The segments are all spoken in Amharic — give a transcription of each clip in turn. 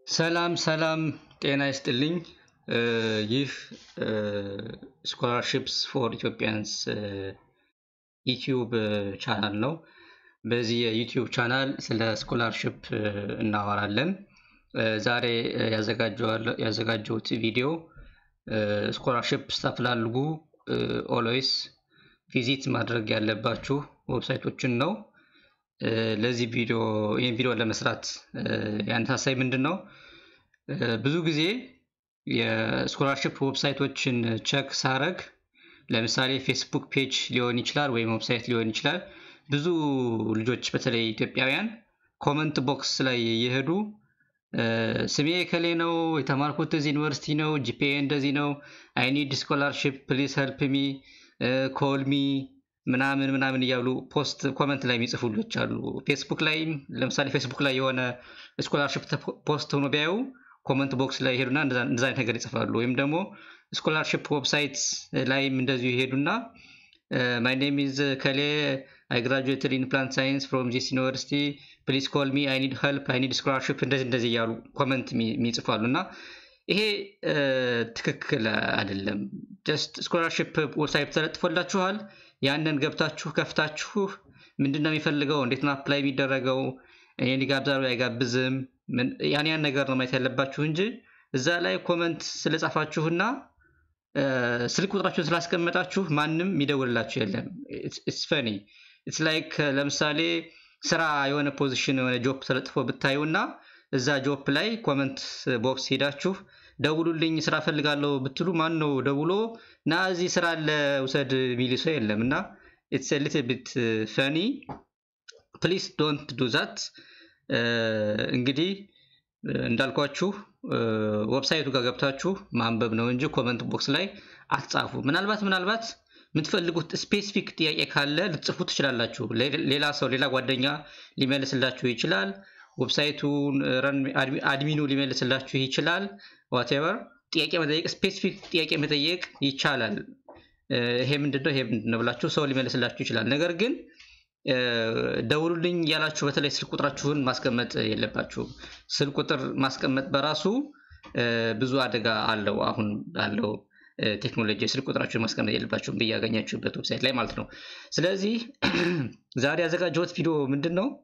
ሰላም ሰላም ጤና ይስጥልኝ። ይህ ስኮላርሽፕስ ፎር ኢትዮጵያንስ ዩቲዩብ ቻናል ነው። በዚህ የዩቲዩብ ቻናል ስለ ስኮላርሽፕ እናወራለን። ዛሬ ያዘጋጀሁት ቪዲዮ ስኮላርሽፕ ስታፈላልጉ ኦልዌይስ ቪዚት ማድረግ ያለባችሁ ዌብሳይቶችን ነው። ለዚህ ቪዲዮ ይህን ቪዲዮ ለመስራት ያነሳሳይ ምንድን ነው? ብዙ ጊዜ የስኮላርሽፕ ዌብሳይቶችን ቸክ ሳረግ ለምሳሌ ፌስቡክ ፔጅ ሊሆን ይችላል ወይም ዌብሳይት ሊሆን ይችላል። ብዙ ልጆች በተለይ ኢትዮጵያውያን ኮመንት ቦክስ ላይ እየሄዱ ስሜ ከሌ ነው፣ የተማርኩት እዚህ ዩኒቨርሲቲ ነው፣ ጂፒኤ እንደዚህ ነው፣ አይ ኒድ ስኮላርሽፕ ፕሊስ ሄልፕ ሚ ኮልሚ ምናምን ምናምን እያሉ ፖስት ኮመንት ላይ የሚጽፉ ልጆች አሉ። ፌስቡክ ላይም ለምሳሌ ፌስቡክ ላይ የሆነ ስኮላርሽፕ ፖስት ሆኖ ቢያዩ ኮመንት ቦክስ ላይ ይሄዱና እንደዛ አይነት ነገር ይጽፋሉ። ወይም ደግሞ ስኮላርሽፕ ዌብሳይት ላይም እንደዚሁ ይሄዱና ማይ ኔም ኢዝ ከሌ አይ ግራጁዌትድ ኢን ፕላንት ሳይንስ ፍሮም ዚስ ዩኒቨርሲቲ ፕሊዝ ኮል ሚ አይ ኒድ ሄልፕ አይ ኒድ ስኮላርሽፕ እንደዚህ እንደዚህ እያሉ ኮመንት የሚጽፋሉ እና ይሄ ትክክል አይደለም። ጀስት ስኮላርሽፕ ዌብሳይት ተለጥፎላችኋል። ያንን ገብታችሁ ከፍታችሁ ምንድን ነው የሚፈልገው፣ እንዴት ነው አፕላይ የሚደረገው፣ እኔን ይጋብዛሉ አይጋብዝም፣ ያን ያን ነገር ነው ማየት ያለባችሁ እንጂ እዛ ላይ ኮመንት ስለጻፋችሁና ስልክ ቁጥራችሁን ስላስቀመጣችሁ ማንም የሚደውልላችሁ የለም። ኢትስ ፈኒ ኢትስ ላይክ ለምሳሌ ስራ የሆነ ፖዚሽን የሆነ ጆብ ተለጥፎ ብታዩና እዛ ጆብ ላይ ኮመንት ቦክስ ሄዳችሁ ደውሉልኝ ስራ ፈልጋለሁ ብትሉ ማን ነው ደውሎ ና እዚህ ስራ አለ ውሰድ የሚል ሰው የለም። እና ኢትስ ሊትል ቢት ፈኒ ፕሊስ ዶንት ዱ ዛት። እንግዲህ እንዳልኳችሁ ዌብሳይቱ ጋር ገብታችሁ ማንበብ ነው እንጂ ኮመንት ቦክስ ላይ አትጻፉ። ምናልባት ምናልባት የምትፈልጉት ስፔሲፊክ ጥያቄ ካለ ልትጽፉ ትችላላችሁ። ሌላ ሰው ሌላ ጓደኛ ሊመልስላችሁ ይችላል። ዌብሳይቱን አድሚኑ ሊመልስላችሁ ይችላል። ዋቴቨር ጥያቄ መጠየቅ ስፔሲፊክ ጥያቄ መጠየቅ ይቻላል። ይሄ ምንድነው ይሄ ምንድነው ብላችሁ ሰው ሊመልስላችሁ ይችላል። ነገር ግን ደውሉልኝ እያላችሁ በተለይ ስልክ ቁጥራችሁን ማስቀመጥ የለባችሁም። ስልክ ቁጥር ማስቀመጥ በራሱ ብዙ አደጋ አለው። አሁን ባለው ቴክኖሎጂ ስልክ ቁጥራችሁን ማስቀመጥ የለባችሁም ብያገኛችሁበት ዌብሳይት ላይ ማለት ነው። ስለዚህ ዛሬ ያዘጋጀሁት ቪዲዮ ምንድን ነው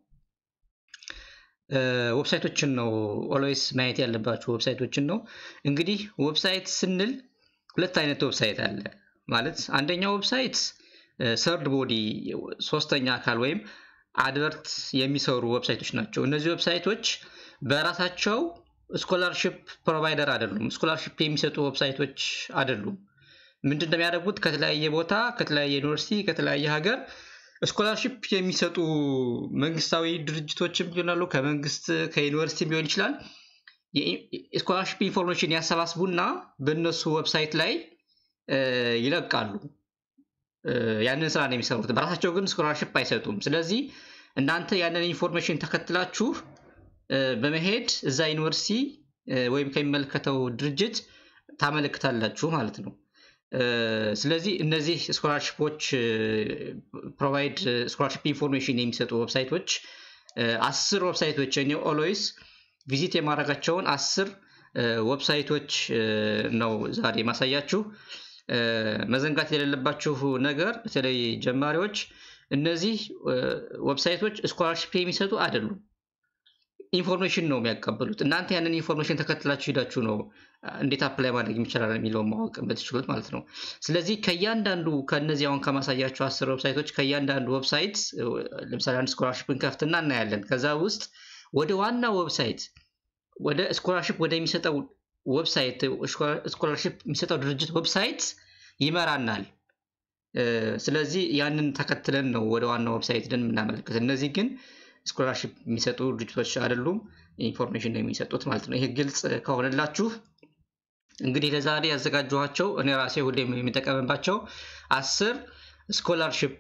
ዌብሳይቶችን ነው ኦልዌይስ ማየት ያለባቸው ዌብሳይቶችን ነው። እንግዲህ ዌብሳይት ስንል ሁለት አይነት ዌብሳይት አለ ማለት አንደኛው ዌብሳይት ሰርድ ቦዲ ሶስተኛ አካል ወይም አድቨርት የሚሰሩ ዌብሳይቶች ናቸው። እነዚህ ዌብሳይቶች በራሳቸው ስኮላርሽፕ ፕሮቫይደር አይደሉም። ስኮላርሽፕ የሚሰጡ ዌብሳይቶች አይደሉም። ምንድን ነው የሚያደርጉት? ከተለያየ ቦታ ከተለያየ ዩኒቨርሲቲ ከተለያየ ሀገር ስኮላርሽፕ የሚሰጡ መንግስታዊ ድርጅቶችም ሊሆናሉ ከመንግስት ከዩኒቨርሲቲ ሊሆን ይችላል። ስኮላርሽፕ ኢንፎርሜሽን ያሰባስቡና በእነሱ ዌብሳይት ላይ ይለቃሉ። ያንን ስራ ነው የሚሰሩት። በራሳቸው ግን ስኮላርሽፕ አይሰጡም። ስለዚህ እናንተ ያንን ኢንፎርሜሽን ተከትላችሁ በመሄድ እዛ ዩኒቨርሲቲ ወይም ከሚመለከተው ድርጅት ታመለክታላችሁ ማለት ነው። ስለዚህ እነዚህ ስኮላርሽፖች ፕሮቫይድ ስኮላርሽፕ ኢንፎርሜሽን የሚሰጡ ዌብሳይቶች አስር ዌብሳይቶች እኔ ኦልዌይስ ቪዚት የማድረጋቸውን አስር ዌብሳይቶች ነው ዛሬ ማሳያችሁ። መዘንጋት የሌለባችሁ ነገር በተለይ ጀማሪዎች እነዚህ ዌብሳይቶች ስኮላርሽፕ የሚሰጡ አይደሉም። ኢንፎርሜሽን ነው የሚያቀበሉት። እናንተ ያንን ኢንፎርሜሽን ተከትላችሁ ሄዳችሁ ነው እንዴት አፕላይ ማድረግ የሚችላል የሚለውን ማወቅ የምትችሉት ማለት ነው። ስለዚህ ከእያንዳንዱ ከእነዚህ አሁን ከማሳያቸው አስር ዌብሳይቶች ከእያንዳንዱ ዌብሳይት ለምሳሌ አንድ ስኮላርሽፕን ከፍትና እናያለን። ከዛ ውስጥ ወደ ዋና ዌብሳይት ወደ ስኮላርሽፕ ወደሚሰጠው ዌብሳይት ስኮላርሽፕ የሚሰጠው ድርጅት ዌብሳይት ይመራናል። ስለዚህ ያንን ተከትለን ነው ወደ ዋናው ዌብሳይት ደን የምናመለክት። እነዚህ ግን ስኮላርሽፕ የሚሰጡ ድርጅቶች አይደሉም፣ ኢንፎርሜሽን ነው የሚሰጡት ማለት ነው። ይህ ግልጽ ከሆነላችሁ እንግዲህ ለዛሬ ያዘጋጀኋቸው እኔ ራሴ ሁሌም የሚጠቀምባቸው አስር ስኮላርሽፕ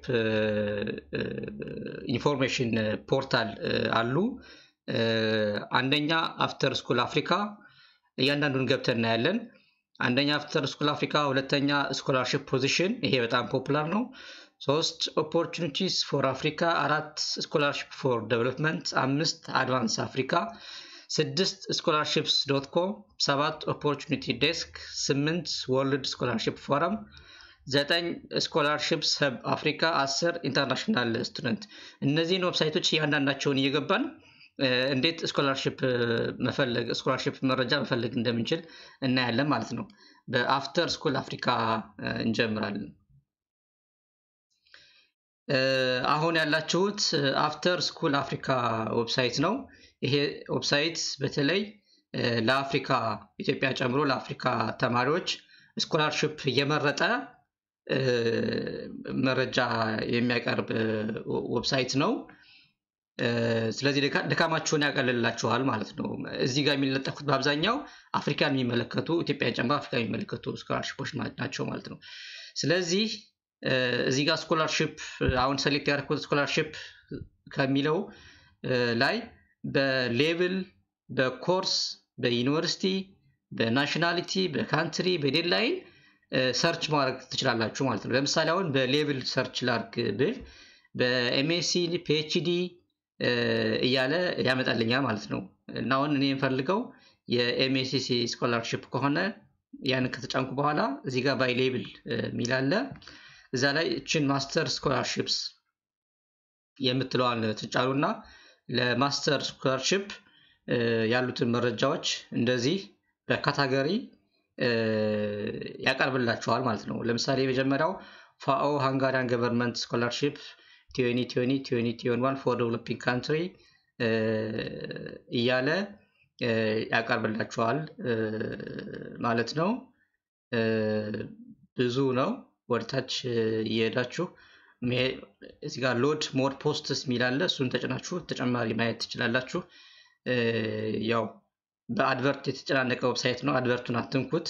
ኢንፎርሜሽን ፖርታል አሉ። አንደኛ አፍተር ስኩል አፍሪካ እያንዳንዱን ገብተን እናያለን። አንደኛ አፍተር ስኩል አፍሪካ፣ ሁለተኛ ስኮላርሽፕ ፖዚሽን፣ ይሄ በጣም ፖፑላር ነው። ሶስት ኦፖርቹኒቲስ ፎር አፍሪካ፣ አራት ስኮላርሽፕ ፎር ዴቨሎፕመንት፣ አምስት አድቫንስ አፍሪካ፣ ስድስት ስኮላርሽፕስ ዶት ኮም፣ ሰባት ኦፖርቹኒቲ ዴስክ፣ ስምንት ወርልድ ስኮላርሽፕ ፎረም፣ ዘጠኝ ስኮላርሽፕስ ሀብ አፍሪካ፣ አስር ኢንተርናሽናል ስቱደንት። እነዚህን ዌብሳይቶች እያንዳንዳቸውን እየገባን እንዴት ስኮላርሽፕ መፈለግ ስኮላርሽፕ መረጃ መፈለግ እንደምንችል እናያለን ማለት ነው። በአፍተር ስኩል አፍሪካ እንጀምራለን። አሁን ያላችሁት አፍተር ስኩል አፍሪካ ዌብሳይት ነው። ይሄ ዌብሳይት በተለይ ለአፍሪካ ኢትዮጵያ ጨምሮ ለአፍሪካ ተማሪዎች ስኮላርሽፕ እየመረጠ መረጃ የሚያቀርብ ዌብሳይት ነው። ስለዚህ ድካማችሁን ያቀልላችኋል ማለት ነው። እዚህ ጋር የሚለጠፉት በአብዛኛው አፍሪካን የሚመለከቱ ኢትዮጵያን ጨምሮ አፍሪካ የሚመለከቱ ስኮላርሽፖች ናቸው ማለት ነው። ስለዚህ እዚህ ጋር ስኮላርሽፕ አሁን ሰሌክት ያደረኩት ስኮላርሽፕ ከሚለው ላይ በሌብል፣ በኮርስ፣ በዩኒቨርሲቲ፣ በናሽናሊቲ፣ በካንትሪ፣ በዴድላይን ሰርች ማድረግ ትችላላችሁ ማለት ነው። ለምሳሌ አሁን በሌብል ሰርች ላርግ ብል በኤምኤስሲ ፒኤችዲ እያለ ያመጣልኛል ማለት ነው። እና አሁን እኔ የምፈልገው የኤምኤስሲ ስኮላርሽፕ ከሆነ ያንን ከተጫንኩ በኋላ እዚህ ጋር ባይ ሌብል የሚል አለ። እዛ ላይ እችን ማስተር ስኮላርሽፕስ የምትለዋን ትጫኑና ለማስተር ስኮላርሽፕ ያሉትን መረጃዎች እንደዚህ በካታገሪ ያቀርብላችኋል ማለት ነው። ለምሳሌ የመጀመሪያው ፋኦ ሃንጋሪያን ገቨርንመንት ስኮላርሽፕ ቲዮኒ ቲዮኒ ቲዮኒ ቲዮን ዋን ፎር ዴቨሎፒንግ ካንትሪ እያለ ያቀርብላችኋል ማለት ነው። ብዙ ነው። ወደታች እየሄዳችሁ እዚህ ጋር ሎድ ሞር ፖስትስ የሚላለ እሱን ተጭናችሁ ተጨማሪ ማየት ትችላላችሁ። ያው በአድቨርት የተጨናነቀ ዌብሳይት ነው። አድቨርቱን አትንኩት።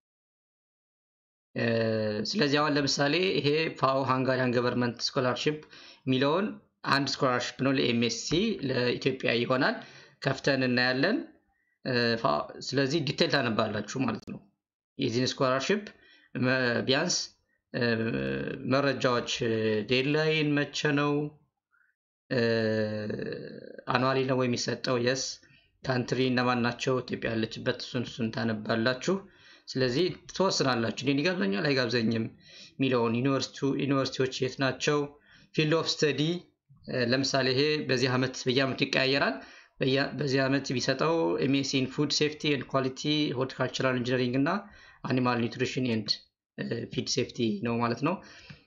ስለዚህ አሁን ለምሳሌ ይሄ ፋኦ ሃንጋሪያን ገቨርንመንት ስኮላርሽፕ የሚለውን አንድ ስኮላርሽፕ ነው ለኤምኤስሲ ለኢትዮጵያ ይሆናል። ከፍተን እናያለን። ስለዚህ ዲቴል ታነባላችሁ ማለት ነው። የዚህን ስኮላርሽፕ ቢያንስ መረጃዎች ዴድላይን መቼ ነው፣ አኗሊ ነው የሚሰጠው፣ የስ ካንትሪ እነማን ናቸው፣ ኢትዮጵያ ያለችበት፣ እሱን እሱን ታነባላችሁ። ስለዚህ ትወስናላችሁ። እኔን ይጋብዘኛል አይጋብዘኝም የሚለውን ዩኒቨርሲቲዎች የት ናቸው፣ ፊልድ ኦፍ ስተዲ ለምሳሌ ይሄ በዚህ ዓመት በየዓመቱ ይቀያየራል። በዚህ ዓመት ቢሰጠው ኤምኤስሲ ኢን ፉድ ሴፍቲ ኤንድ ኳሊቲ ሆርቲካልቸራል ኢንጂነሪንግ እና አኒማል ኒውትሪሽን ኤንድ ፊድ ሴፍቲ ነው ማለት ነው።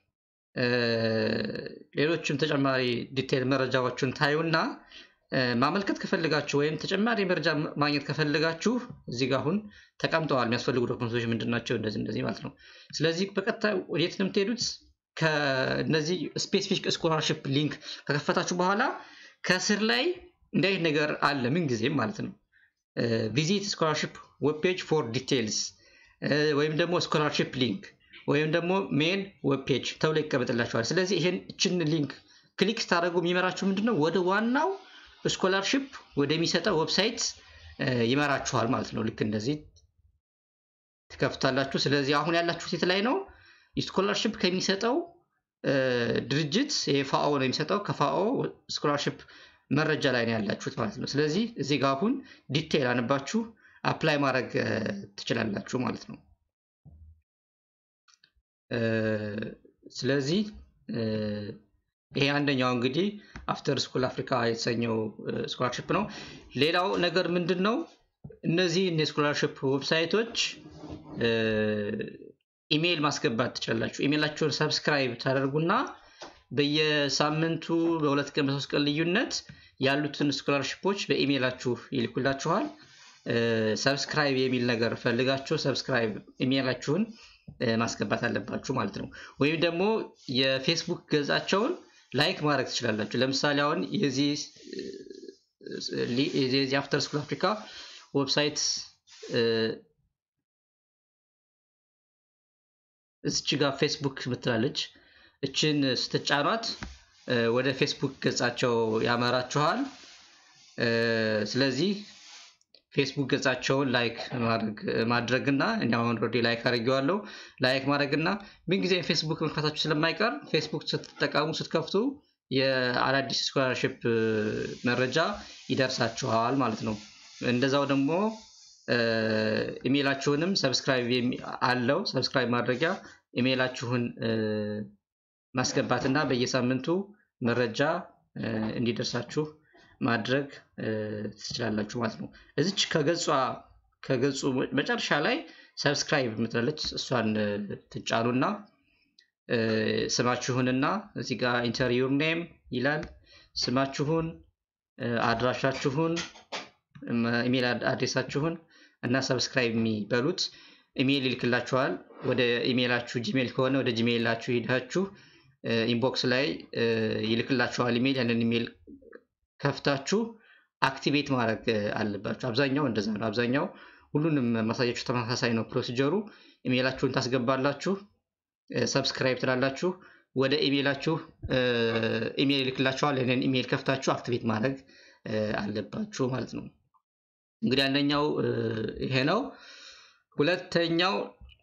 ሌሎችም ተጨማሪ ዲቴል መረጃዎችን ታዩና ማመልከት ከፈልጋችሁ ወይም ተጨማሪ መረጃ ማግኘት ከፈልጋችሁ እዚህ ጋር አሁን ተቀምጠዋል የሚያስፈልጉ ዶክመንቶች ምንድን ናቸው፣ እንደዚህ እንደዚህ ማለት ነው። ስለዚህ በቀጥታ ወዴት ነው የምትሄዱት? ከእነዚህ ስፔሲፊክ ስኮላርሽፕ ሊንክ ከከፈታችሁ በኋላ ከስር ላይ እንዲህ አይነት ነገር አለ ምን ጊዜም ማለት ነው። ቪዚት ስኮላርሽፕ ዌብ ፔጅ ፎር ዲቴልስ ወይም ደግሞ ስኮላርሽፕ ሊንክ ወይም ደግሞ ሜን ዌብ ፔጅ ተብሎ ይቀመጥላችኋል። ስለዚህ ይሄን እችን ሊንክ ክሊክ ስታደርጉ የሚመራችሁ ምንድን ነው ወደ ዋናው ስኮላርሽፕ ወደሚሰጠው ዌብሳይት ይመራችኋል ማለት ነው። ልክ እንደዚህ ትከፍታላችሁ። ስለዚህ አሁን ያላችሁት የት ላይ ነው? ስኮላርሽፕ ከሚሰጠው ድርጅት ፋኦ ነው የሚሰጠው። ከፋኦ ስኮላርሽፕ መረጃ ላይ ነው ያላችሁት ማለት ነው። ስለዚህ እዚህ ጋር አሁን ዲቴይል አንባችሁ አፕላይ ማድረግ ትችላላችሁ ማለት ነው። ስለዚህ ይሄ አንደኛው እንግዲህ አፍተር ስኩል አፍሪካ የተሰኘው ስኮላርሽፕ ነው። ሌላው ነገር ምንድን ነው? እነዚህ የስኮላርሽፕ ዌብሳይቶች ኢሜይል ማስገባት ትችላላችሁ። ኢሜይላችሁን ሰብስክራይብ ታደርጉና በየሳምንቱ በሁለት ቀን በሶስት ቀን ልዩነት ያሉትን ስኮላርሽፖች በኢሜይላችሁ ይልኩላችኋል። ሰብስክራይብ የሚል ነገር ፈልጋችሁ ሰብስክራይብ ኢሜይላችሁን ማስገባት አለባችሁ ማለት ነው። ወይም ደግሞ የፌስቡክ ገጻቸውን ላይክ ማድረግ ትችላላችሁ። ለምሳሌ አሁን የዚህ አፍተር ስኩል አፍሪካ ዌብሳይት እዚች ጋር ፌስቡክ ምትላለች። እችን ስትጫኗት ወደ ፌስቡክ ገጻቸው ያመራችኋል። ስለዚህ ፌስቡክ ገጻቸውን ላይክ ማድረግና እኔ አሁን ኦልሬዲ ላይክ አድርጌዋለሁ። ላይክ ማድረግና ምንጊዜም ፌስቡክ መክፈታችሁ ስለማይቀር ፌስቡክ ስትጠቀሙ ስትከፍቱ የአዳዲስ ስኮላርሽፕ መረጃ ይደርሳችኋል ማለት ነው። እንደዛው ደግሞ ኢሜይላችሁንም ሰብስክራይብ አለው ሰብስክራይብ ማድረጊያ ኢሜይላችሁን ማስገባትና በየሳምንቱ መረጃ እንዲደርሳችሁ ማድረግ ትችላላችሁ ማለት ነው። እዚች ከገጿ ከገጹ መጨረሻ ላይ ሰብስክራይብ የምትላለች እሷን ትጫኑና ስማችሁንና እዚህ ጋር ኢንተር ዩር ኔም ይላል። ስማችሁን፣ አድራሻችሁን፣ ኢሜል አድሬሳችሁን እና ሰብስክራይብ የሚበሉት ኢሜይል ይልክላችኋል። ወደ ኢሜይላችሁ ጂሜል ከሆነ ወደ ጂሜይላችሁ ሄዳችሁ ኢንቦክስ ላይ ይልክላችኋል ኢሜይል። ያንን ኢሜይል ከፍታችሁ አክቲቬት ማድረግ አለባችሁ። አብዛኛው እንደዛ ነው። አብዛኛው ሁሉንም ማሳያችሁ ተመሳሳይ ነው ፕሮሲጀሩ። ኢሜይላችሁን ታስገባላችሁ፣ ሰብስክራይብ ትላላችሁ። ወደ ኢሜይላችሁ ኢሜይል ይልክላችኋል። ያንን ኢሜይል ከፍታችሁ አክቲቬት ማድረግ አለባችሁ ማለት ነው። እንግዲህ አንደኛው ይሄ ነው። ሁለተኛው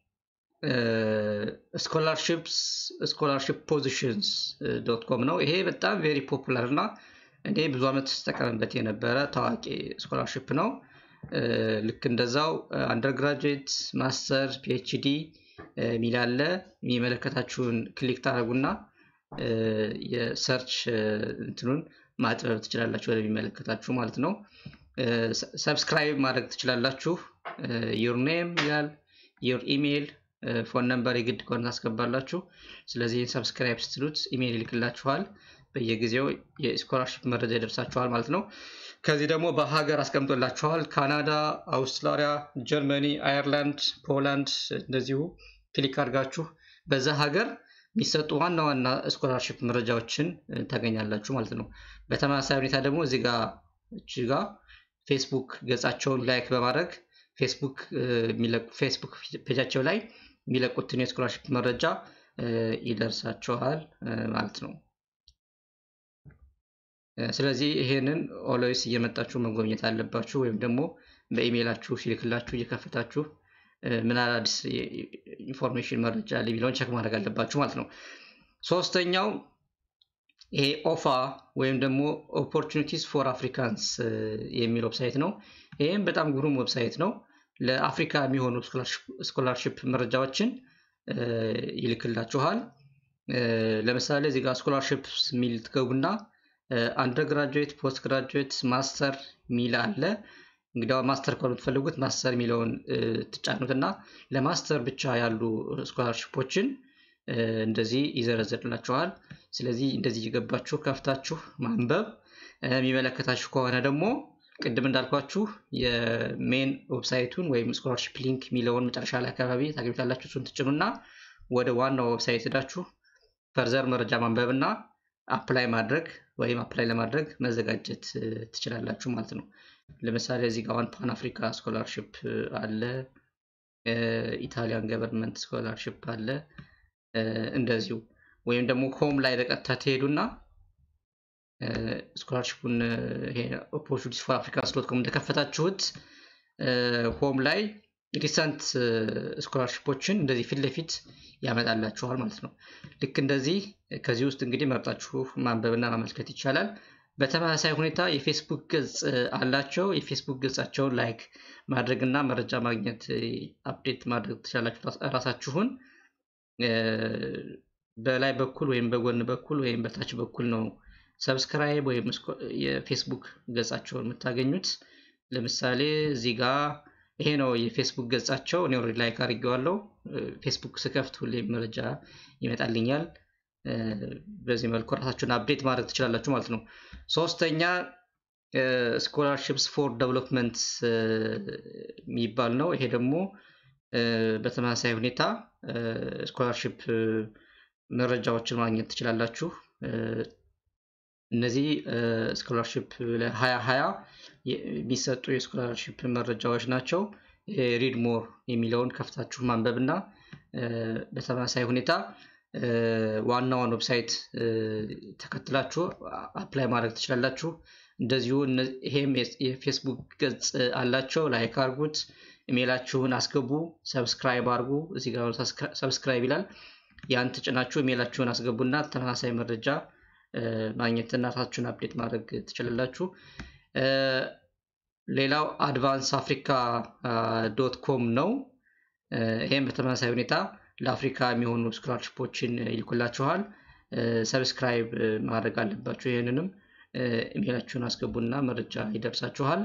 ስኮላርሽፕስ ስኮላርሽፕ ፖዚሽንስ ዶት ኮም ነው። ይሄ በጣም ቬሪ ፖፑላር እና እኔ ብዙ ዓመት ስጠቀምበት የነበረ ታዋቂ ስኮላርሽፕ ነው። ልክ እንደዛው አንደርግራጁዌት፣ ማስተር፣ ፒኤችዲ የሚል አለ። የሚመለከታችሁን ክሊክ ታደርጉና የሰርች እንትኑን ማጥበብ ትችላላችሁ ወደሚመለከታችሁ ማለት ነው። ሰብስክራይብ ማድረግ ትችላላችሁ። ዩር ኔም ይላል ዩር ኢሜይል ፎን ነምበር የግድ ከሆነ ታስገባላችሁ። ስለዚህ ሰብስክራይብ ስትሉት ኢሜይል ይልክላችኋል። በየጊዜው የስኮላርሽፕ መረጃ ይደርሳችኋል ማለት ነው። ከዚህ ደግሞ በሀገር አስቀምጦላችኋል። ካናዳ፣ አውስትራሊያ፣ ጀርመኒ፣ አየርላንድ፣ ፖላንድ እንደዚሁ ክሊክ አድርጋችሁ በዛ ሀገር የሚሰጡ ዋና ዋና ስኮላርሽፕ መረጃዎችን ታገኛላችሁ ማለት ነው። በተመሳሳይ ሁኔታ ደግሞ እዚህ ጋር እዚህ ጋር ፌስቡክ ገጻቸውን ላይክ በማድረግ ፌስቡክ ፌስቡክ ፔጃቸው ላይ የሚለቁትን የስኮላርሽፕ መረጃ ይደርሳቸዋል ማለት ነው። ስለዚህ ይሄንን ኦሎይስ እየመጣችሁ መጎብኘት አለባችሁ፣ ወይም ደግሞ በኢሜይላችሁ ሲልክላችሁ እየከፈታችሁ ምን አዳዲስ ኢንፎርሜሽን መረጃ አለ የሚለውን ቸክ ማድረግ አለባችሁ ማለት ነው። ሶስተኛው ይሄ ኦፋ ወይም ደግሞ ኦፖርቹኒቲስ ፎር አፍሪካንስ የሚል ዌብሳይት ነው። ይህም በጣም ግሩም ዌብሳይት ነው። ለአፍሪካ የሚሆኑ ስኮላርሽፕ መረጃዎችን ይልክላችኋል። ለምሳሌ እዚህ ጋር ስኮላርሽፕ የሚል ትገቡና አንደርግራጁዌት፣ ፖስት ግራጁዌት፣ ማስተር ሚል አለ። እንግዲያው ማስተር ከሆነ የምትፈልጉት ማስተር የሚለውን ትጫኑትና ለማስተር ብቻ ያሉ ስኮላርሽፖችን እንደዚህ ይዘረዝርላችኋል። ስለዚህ እንደዚህ እየገባችሁ ከፍታችሁ ማንበብ የሚመለከታችሁ ከሆነ ደግሞ ቅድም እንዳልኳችሁ የሜን ዌብሳይቱን ወይም ስኮላርሽፕ ሊንክ የሚለውን መጨረሻ ላይ አካባቢ ታገኙታላችሁ። እሱን ትጭኑና ወደ ዋናው ዌብሳይት ሄዳችሁ ፈርዘር መረጃ ማንበብ እና አፕላይ ማድረግ ወይም አፕላይ ለማድረግ መዘጋጀት ትችላላችሁ ማለት ነው። ለምሳሌ እዚህ ጋር ዋን ፓን አፍሪካ ስኮላርሽፕ አለ፣ ኢታሊያን ገቨርንመንት ስኮላርሽፕ አለ። እንደዚሁ ወይም ደግሞ ሆም ላይ በቀጥታ ትሄዱና ስኮላርሽፑን ኦፖርቹኒቲስ ፎር አፍሪካ ስሎት ኮም እንደከፈታችሁት ሆም ላይ ሪሰንት ስኮላርሽፖችን እንደዚህ ፊት ለፊት ያመጣላችኋል ማለት ነው። ልክ እንደዚህ ከዚህ ውስጥ እንግዲህ መርጣችሁ ማንበብና ማመልከት ይቻላል። በተመሳሳይ ሁኔታ የፌስቡክ ገጽ አላቸው። የፌስቡክ ገጻቸውን ላይክ ማድረግና መረጃ ማግኘት አፕዴት ማድረግ ትችላላችሁ ራሳችሁን በላይ በኩል ወይም በጎን በኩል ወይም በታች በኩል ነው ሰብስክራይብ ወይም የፌስቡክ ገጻቸውን የምታገኙት። ለምሳሌ እዚህ ጋ ይሄ ነው የፌስቡክ ገጻቸው። እኔ ኦልሬዲ ላይክ አድርጌዋለሁ። ፌስቡክ ስከፍት ሁሌም መረጃ ይመጣልኛል። በዚህ መልኩ ራሳችሁን አፕዴት ማድረግ ትችላላችሁ ማለት ነው። ሶስተኛ ስኮላርሽፕስ ፎር ዴቨሎፕመንት የሚባል ነው። ይሄ ደግሞ በተመሳሳይ ሁኔታ ስኮላርሽፕ መረጃዎችን ማግኘት ትችላላችሁ። እነዚህ ስኮላርሽፕ ለሀያ ሀያ የሚሰጡ የስኮላርሽፕ መረጃዎች ናቸው። ሪድ ሞር የሚለውን ከፍታችሁ ማንበብ እና በተመሳሳይ ሁኔታ ዋናውን ዌብሳይት ተከትላችሁ አፕላይ ማድረግ ትችላላችሁ። እንደዚሁ ይሄም የፌስቡክ ገጽ አላቸው። ላይክ አርጉት፣ ኢሜይላችሁን አስገቡ፣ ሰብስክራይብ አርጉ። እዚህ ጋር ሰብስክራይብ ይላል። ያን ተጭናችሁ ኢሜይላችሁን አስገቡና ተመሳሳይ መረጃ ማግኘትና ራሳችሁን አፕዴት ማድረግ ትችላላችሁ። ሌላው አድቫንስ አፍሪካ ዶት ኮም ነው። ይህም በተመሳሳይ ሁኔታ ለአፍሪካ የሚሆኑ ስኮላርሽፖችን ይልኩላችኋል። ሰብስክራይብ ማድረግ አለባችሁ። ይህንንም ኢሜላችሁን አስገቡና መረጃ ይደርሳችኋል።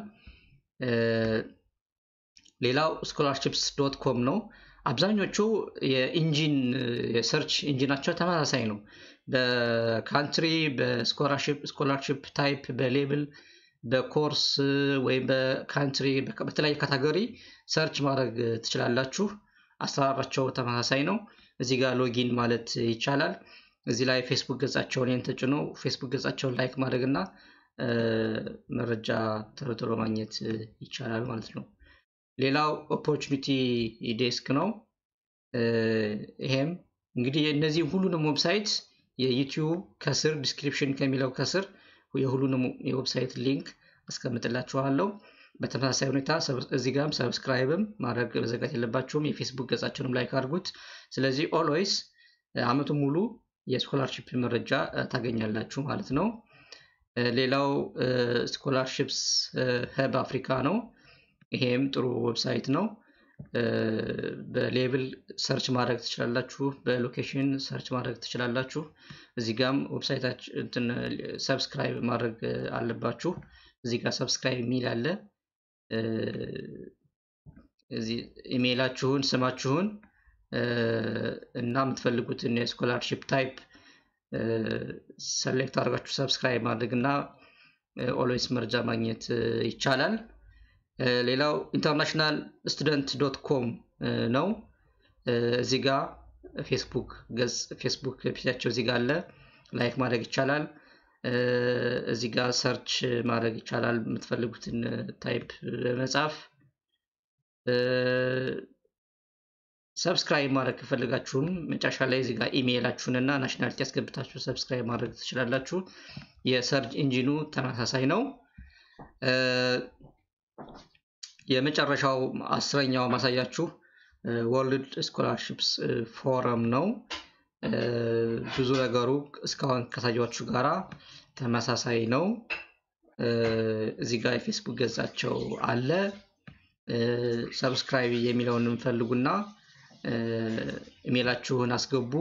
ሌላው ስኮላርሽፕስ ዶት ኮም ነው። አብዛኞቹ የኢንጂን የሰርች ኢንጂናቸው ተመሳሳይ ነው። በካንትሪ በስኮላርሽፕ ታይፕ በሌብል በኮርስ ወይም በካንትሪ በተለያየ ካታጎሪ ሰርች ማድረግ ትችላላችሁ። አሰራራቸው ተመሳሳይ ነው። እዚህ ጋር ሎጊን ማለት ይቻላል። እዚህ ላይ ፌስቡክ ገጻቸውን ይህን ተጭኖ ፌስቡክ ገጻቸውን ላይክ ማድረግ እና መረጃ ቶሎ ቶሎ ማግኘት ይቻላል ማለት ነው። ሌላው ኦፖርቹኒቲ ዴስክ ነው። ይሄም እንግዲህ እነዚህ ሁሉንም ዌብሳይት የዩቲዩብ ከስር ዲስክሪፕሽን ከሚለው ከስር የሁሉንም የዌብሳይት ሊንክ አስቀምጥላችኋለሁ። በተመሳሳይ ሁኔታ እዚህ ጋርም ሰብስክራይብም ማድረግ መዘጋት የለባችሁም። የፌስቡክ ገጻችንም ላይክ አድርጉት። ስለዚህ ኦልዌይስ አመቱን ሙሉ የስኮላርሽፕ መረጃ ታገኛላችሁ ማለት ነው። ሌላው ስኮላርሽፕስ ህብ አፍሪካ ነው። ይሄም ጥሩ ዌብሳይት ነው። በሌብል ሰርች ማድረግ ትችላላችሁ። በሎኬሽን ሰርች ማድረግ ትችላላችሁ። እዚህ ጋም ዌብሳይታችን ሰብስክራይብ ማድረግ አለባችሁ። እዚህ ጋር ሰብስክራይብ የሚል አለ። እዚህ ኢሜይላችሁን፣ ስማችሁን እና የምትፈልጉትን የስኮላርሽፕ ታይፕ ሰሌክት አድርጋችሁ ሰብስክራይብ ማድረግ እና ኦልዌይስ መረጃ ማግኘት ይቻላል። ሌላው ኢንተርናሽናል ስቱደንት ዶት ኮም ነው። እዚህ ጋ ፌስቡክ ገጽ ፌስቡክ ፔጃቸው እዚህ ጋ አለ። ላይክ ማድረግ ይቻላል። እዚህ ጋ ሰርች ማድረግ ይቻላል። የምትፈልጉትን ታይፕ በመጻፍ ሰብስክራይብ ማድረግ ከፈልጋችሁም መጨረሻ ላይ እዚህ ጋር ኢሜይላችሁን እና ናሽናሊቲ ያስገብታችሁ ሰብስክራይብ ማድረግ ትችላላችሁ። የሰርች ኢንጂኑ ተመሳሳይ ነው። የመጨረሻው አስረኛው ማሳያችሁ ወርልድ ስኮላርሽፕስ ፎረም ነው። ብዙ ነገሩ እስካሁን ከታያችሁ ጋራ ተመሳሳይ ነው። እዚህ ጋር የፌስቡክ ገጻቸው አለ። ሰብስክራይብ የሚለውን እንፈልጉና ኢሜላችሁን አስገቡ።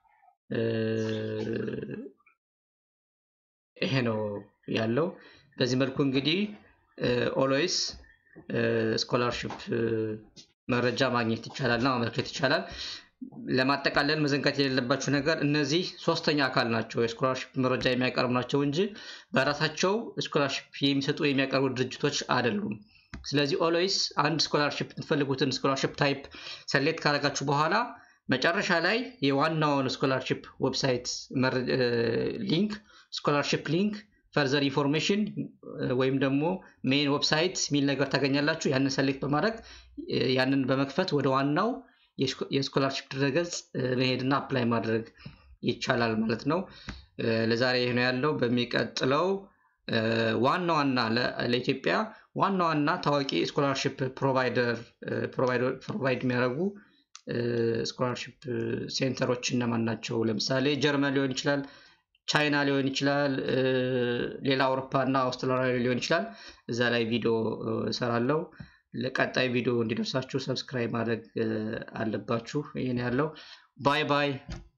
ይሄ ነው ያለው። በዚህ መልኩ እንግዲህ ኦልዌይስ ስኮላርሽፕ መረጃ ማግኘት ይቻላል እና ማመልከት ይቻላል። ለማጠቃለል መዘንጋት የሌለባችሁ ነገር እነዚህ ሶስተኛ አካል ናቸው። የስኮላርሽፕ መረጃ የሚያቀርቡ ናቸው እንጂ በራሳቸው ስኮላርሽፕ የሚሰጡ የሚያቀርቡ ድርጅቶች አይደሉም። ስለዚህ ኦልዌይስ አንድ ስኮላርሽፕ የምትፈልጉትን ስኮላርሽፕ ታይፕ ሰሌክት ካደረጋችሁ በኋላ መጨረሻ ላይ የዋናውን ስኮላርሽፕ ዌብሳይት ሊንክ ስኮላርሽፕ ሊንክ ፈርዘር ኢንፎርሜሽን ወይም ደግሞ ሜን ዌብሳይት የሚል ነገር ታገኛላችሁ። ያንን ሰሌክት በማድረግ ያንን በመክፈት ወደ ዋናው የስኮላርሽፕ ድረገጽ መሄድና አፕላይ ማድረግ ይቻላል ማለት ነው። ለዛሬ ይህ ነው ያለው። በሚቀጥለው ዋና ዋና ለኢትዮጵያ ዋና ዋና ታዋቂ ስኮላርሽፕ ፕሮቫይደር ፕሮቫይድ የሚያደርጉ ስኮላርሽፕ ሴንተሮች እነማን ናቸው? ለምሳሌ ጀርመን ሊሆን ይችላል፣ ቻይና ሊሆን ይችላል፣ ሌላ አውሮፓ እና አውስትራሊያ ሊሆን ይችላል። እዛ ላይ ቪዲዮ እሰራለሁ። ለቀጣይ ቪዲዮ እንዲደርሳችሁ ሰብስክራይብ ማድረግ አለባችሁ። ይህን ያለው ባይ ባይ።